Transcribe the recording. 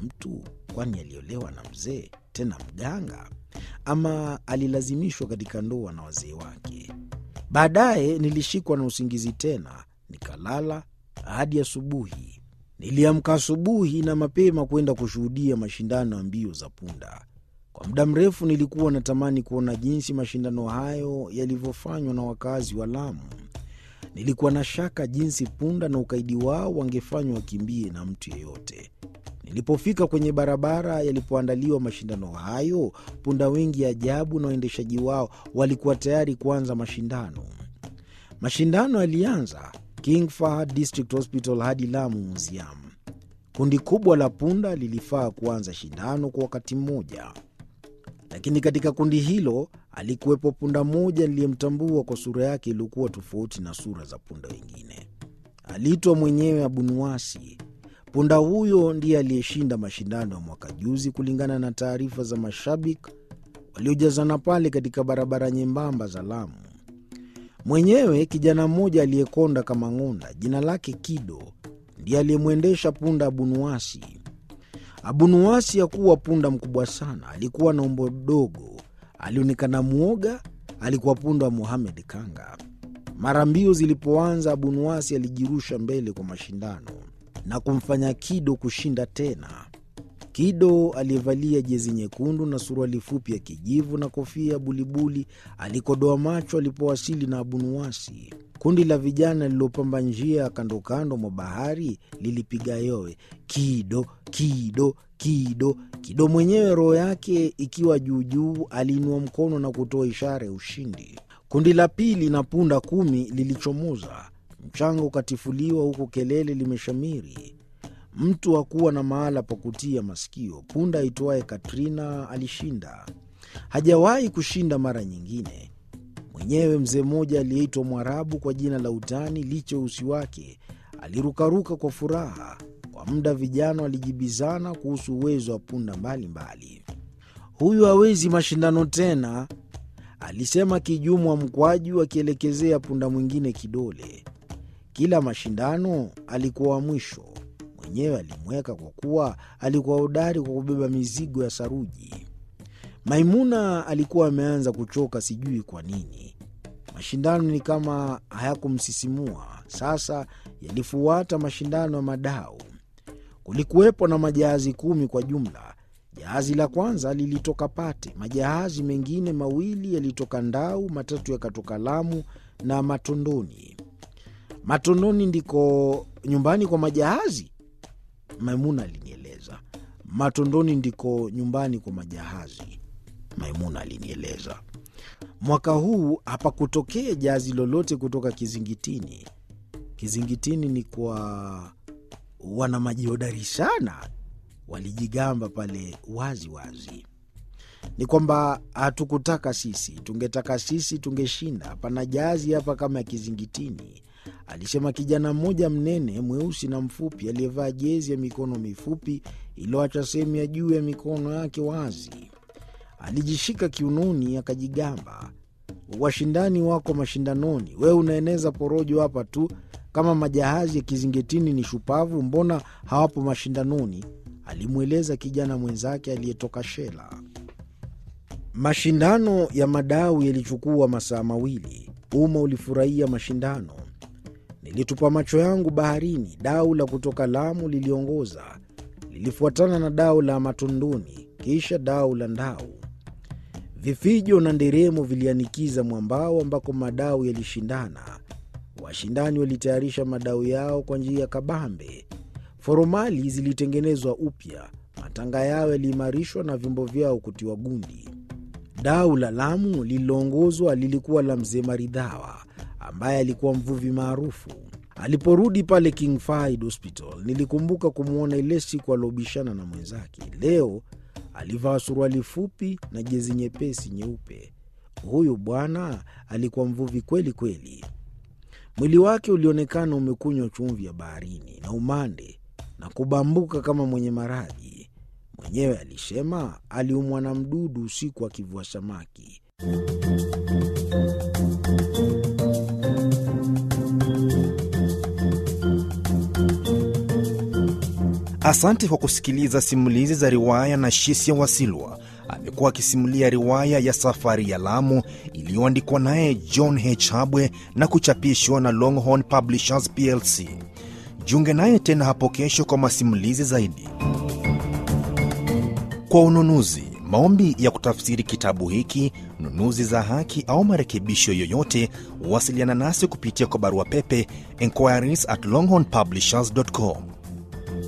mtu, kwani aliolewa na mzee, tena mganga, ama alilazimishwa katika ndoa na wazee wake. Baadaye nilishikwa na usingizi tena, nikalala hadi asubuhi. Niliamka asubuhi na mapema kwenda kushuhudia mashindano ya mbio za punda. Kwa muda mrefu nilikuwa natamani kuona jinsi mashindano hayo yalivyofanywa na wakazi wa Lamu. Nilikuwa na shaka jinsi punda na ukaidi wao wangefanywa wakimbie na mtu yeyote. Nilipofika kwenye barabara yalipoandaliwa mashindano hayo, punda wengi ajabu na waendeshaji wao walikuwa tayari kuanza mashindano. Mashindano yalianza King Fahd District Hospital hadi Lamu Museum. Kundi kubwa la punda lilifaa kuanza shindano kwa wakati mmoja, lakini katika kundi hilo alikuwepo punda mmoja niliyemtambua kwa sura yake iliyokuwa tofauti na sura za punda wengine. Aliitwa mwenyewe Abunuwasi. Punda huyo ndiye aliyeshinda mashindano ya mwaka juzi, kulingana na taarifa za mashabiki waliojazana pale katika barabara nyembamba za Lamu. Mwenyewe kijana mmoja aliyekonda kama ng'onda, jina lake Kido, ndiye aliyemwendesha punda Abunuwasi. Abunuwasi hakuwa punda mkubwa sana, alikuwa na umbo dogo, alionekana mwoga. Alikuwa punda wa Muhamed Kanga. Mara mbio zilipoanza, Abunuwasi alijirusha mbele kwa mashindano na kumfanya Kido kushinda tena. Kido aliyevalia jezi nyekundu na suruali fupi ya kijivu na kofia ya bulibuli alikodoa macho alipowasili na Abunuwasi. Kundi la vijana lililopamba njia ya kando kando mwa bahari lilipiga yowe, Kido, Kido, Kido. Kido mwenyewe roho yake ikiwa juujuu, aliinua mkono na kutoa ishara ya ushindi. Kundi la pili na punda kumi lilichomoza, mchanga ukatifuliwa huku kelele limeshamiri. Mtu hakuwa na mahala pa kutia masikio. Punda aitwaye Katrina alishinda, hajawahi kushinda mara nyingine. Mwenyewe mzee mmoja aliyeitwa Mwarabu kwa jina la utani, licha usi wake, alirukaruka kwa furaha. Kwa muda vijana walijibizana kuhusu uwezo wa punda mbalimbali. Huyu hawezi mashindano tena, alisema Kijumwa Mkwaju akielekezea punda mwingine kidole. Kila mashindano alikuwa wa mwisho mwenyewe alimweka kwa kuwa alikuwa hodari kwa kubeba mizigo ya saruji. Maimuna alikuwa ameanza kuchoka, sijui kwa nini. Mashindano ni kama hayakumsisimua. Sasa yalifuata mashindano ya madau. Kulikuwepo na majahazi kumi kwa jumla. Jahazi la kwanza lilitoka Pate, majahazi mengine mawili yalitoka Ndau, matatu yakatoka Lamu na Matondoni. Matondoni ndiko nyumbani kwa majahazi? Maimuna alinieleza. Matondoni ndiko nyumbani kwa majahazi, Maimuna alinieleza. Mwaka huu hapakutokea jahazi lolote kutoka Kizingitini. Kizingitini ni kwa wana maji hodari sana, walijigamba pale wazi wazi. Ni kwamba hatukutaka sisi, tungetaka sisi tungeshinda. Hapana jahazi hapa kama ya Kizingitini, alisema kijana mmoja mnene mweusi na mfupi aliyevaa jezi ya mikono mifupi iliyoacha sehemu ya juu ya mikono yake wazi. Alijishika kiunoni akajigamba, washindani wako mashindanoni, wewe unaeneza porojo hapa tu. Kama majahazi ya Kizingitini ni shupavu, mbona hawapo mashindanoni? alimweleza kijana mwenzake aliyetoka Shela. Mashindano ya madau yalichukua masaa mawili. Umma ulifurahia mashindano. Nilitupa macho yangu baharini. Dau la kutoka Lamu liliongoza, lilifuatana na dau la Matondoni, kisha dau la Ndau. Vifijo na nderemo vilianikiza mwambao ambako madau yalishindana. Washindani walitayarisha madau yao kwa njia ya kabambe. Foromali zilitengenezwa upya, matanga yao yaliimarishwa na vyombo vyao kutiwa gundi. Dau la Lamu lililoongozwa lilikuwa la mzee Maridhawa ambaye alikuwa mvuvi maarufu. Aliporudi pale King Fahd Hospital, nilikumbuka kumwona ile siku aliobishana na mwenzake. Leo alivaa suruali fupi na jezi nyepesi nyeupe. Huyu bwana alikuwa mvuvi kweli kweli. Mwili wake ulionekana umekunywa chumvi ya baharini na umande na kubambuka kama mwenye maradhi. Mwenyewe alisema aliumwa na mdudu usiku akivua samaki. Asante kwa kusikiliza simulizi za riwaya na Shisia Wasilwa. Amekuwa akisimulia riwaya ya Safari ya Lamu iliyoandikwa naye John H. Habwe na kuchapishwa na Longhorn Publishers plc. Jiunge naye tena hapo kesho kwa masimulizi zaidi. Kwa ununuzi, maombi ya kutafsiri kitabu hiki, nunuzi za haki au marekebisho yoyote, wasiliana nasi kupitia kwa barua pepe inquiries at longhornpublishers.com